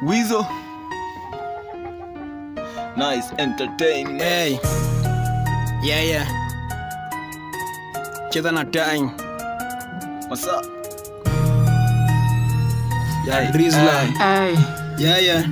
Weasel. Nice entertainment. Hey. Yeah, yeah. Cheza na time. What's up? Yeah, Rizla. Ay, Yeah, yeah.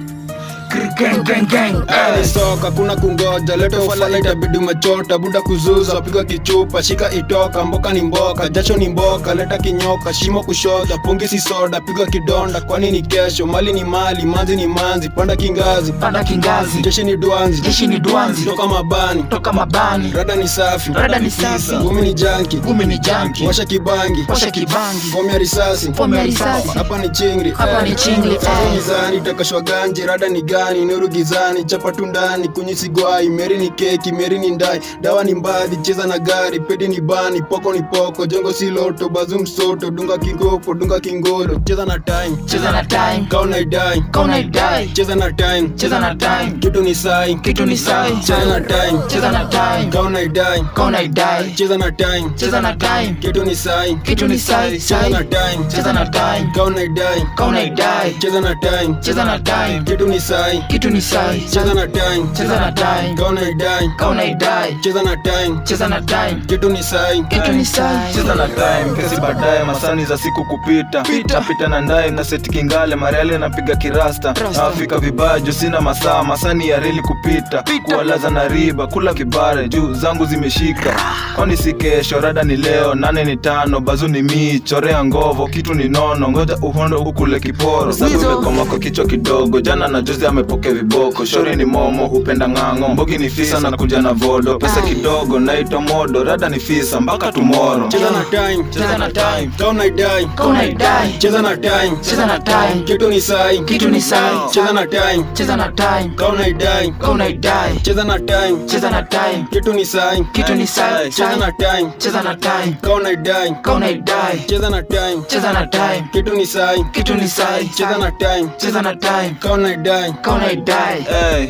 gang gang gang. Ni soka kuna kungoja leta ufala itabidi umechota buda kuzuza piga kichupa shika itoka mboka ni mboka jasho ni mboka leta kinyoka shimo kushoda pungi si soda piga kidonda kwani ni kesho mali ni mali manzi ni manzi panda kingazi Panda kingazi. jeshi ni dwanzi Jeshi ni dwanzi. toka mabani Toka mabani. rada ni safi Rada ni safi. gumi ni janki Gumi ni janki. washa kibangi Washa kibangi. fomu ya risasi Fomu ya risasi. hapa ni chingri Hapa ni chingri, Sasa eh. mizani takashwa ganji rada ni gani nuru gizani chapa tu ndani kunyisi gwai meri ni keki meri ni ndai dawa ni mbadhi cheza na gari pedi ni bani poko ni poko jongo si loto bazu msoto dunga kingopo dunga kingolo cheza na time Cheza na time. kauna idai Kauna idai. cheza na time Cheza na time. kitu ni sai Kitu ni sai. cheza na time Cheza na time. kauna idai Kauna idai. cheza na time Cheza na time. kitu ni sai Kitu ni sai. cheza na time Cheza na time. kauna idai Kauna idai. cheza na time Cheza na time. kitu ni sai Kitu ni sai. cheza na time Cheza na time. kauna idai Kauna idai. cheza na time Cheza na time. kitu ni sai Kitu ni sai. cheza na time kesi baadaye masani za siku kupita napita na ndaye na seti kingale mariali napiga kirasta nafika vibaya juu sina masaa masani ya reli kupita kuwalaza na riba kula kibare juu zangu zimeshika kwani si kesho rada ni leo nane ni tano bazu ni mii chorea ngovo kitu ni nono ngoja uhondo ukule kiporo sabu imekoma kwa kichwa kidogo jana na juzi amepokea viboko shori ni momo hupenda ng'ang'o mbogi ni fisa na kuja na vodo pesa kidogo naitwa modo rada ni fisa mpaka tumoro cheza na time Cheza na time. kauna idai Kauna idai. cheza na time Cheza na time. kitu ni sai Kitu ni sai. cheza na time Cheza na time. kauna idai Kauna idai. cheza na time Cheza na time. kitu ni sai Kitu ni sai. cheza na time Cheza na time. kauna idai Kauna idai. cheza na time Cheza na time. kitu ni sai Kitu ni sai. cheza na time Cheza na time. kauna idai Kauna idai. Hey,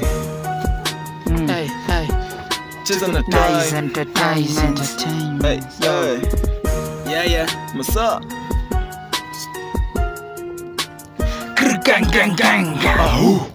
Hey, hey. cheza na Nice time. entertainment. Hey, hey, yeah yeah what's up? Gang gang gang.